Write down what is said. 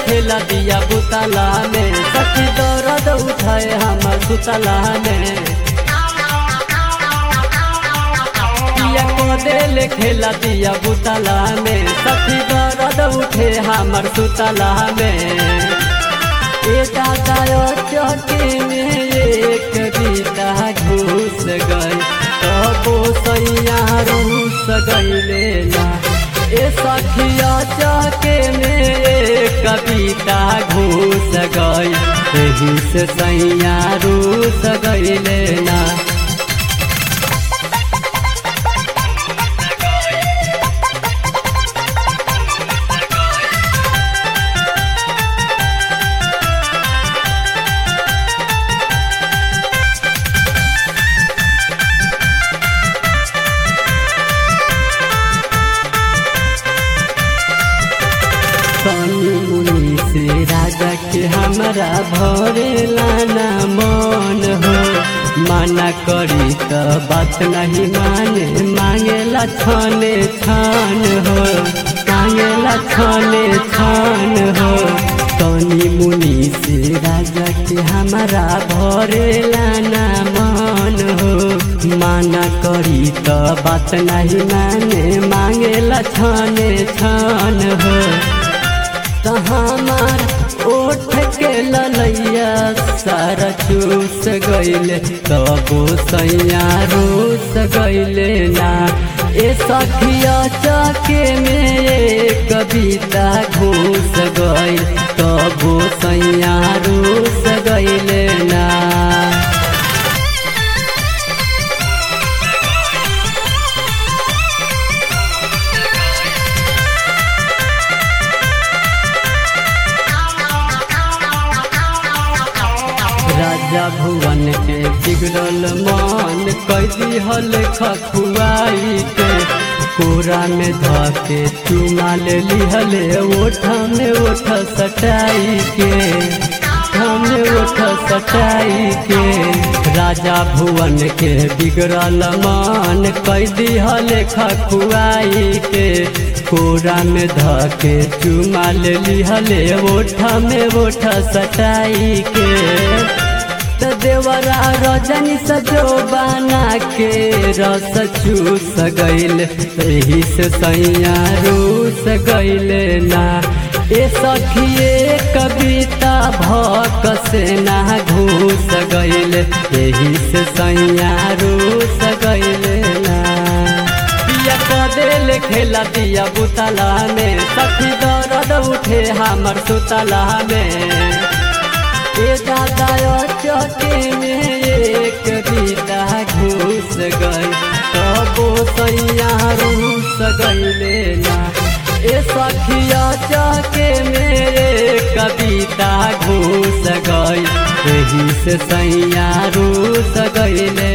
खेला दिया बुतला में सखी दर्द उठाए हमर सुतला में पिया को दिल खेला दिया बुतला में सखी दर्द उठे हमर सुतला में ए दादा चौकी में एक बीता घुस गई तबो सैया रूस गईले ना ए सखिया चौके में एक कविता घुस गई एही से सैया रूस गईले ना सनी मुनि से राजा के हमरा भरे लाना मन हो माना करी त बात नहीं माने मांगेला छाने छान हो मांगेला छाने छान हो सनी मुनि से राजा के हमरा भरे लाना मन हो माना करी त बात नहीं माने मांगेला छाने छान हो त हमार ओठ के ललैया सारा चूस गईले तबो सैया रूस गईले ना ए सखिया चके में एक कविता घूस गईल तबो सैया रूस गईले ना राजा भुवन के बिगड़ल मन कैदी हल खखुआई के कोरा में धके चुमा ले लिहले ओठ में ओठ सटाई के में ओठ सटाई के राजा भुवन के बिगड़ल मन कैदी हल खखुआई के कोरा में धके चुमा ले लिहले ओठ में ओठ सटाई के त देवरा रजनी सजो बना के रस चूस गईल एही से सैया रूस गईले ना ए सखिए कविता भक से ना घूस गईले एही से सैया रूस गईले ना पिया कदेल खेला दिया बुतला में सखी दर्द उठे हमर सुतला में ए दादा चौके में एक बीता घुस गई तबो सैया रूस गईले ना ए सखिया चौके मेरे कविता घुस गई एही से सैया रूस गईले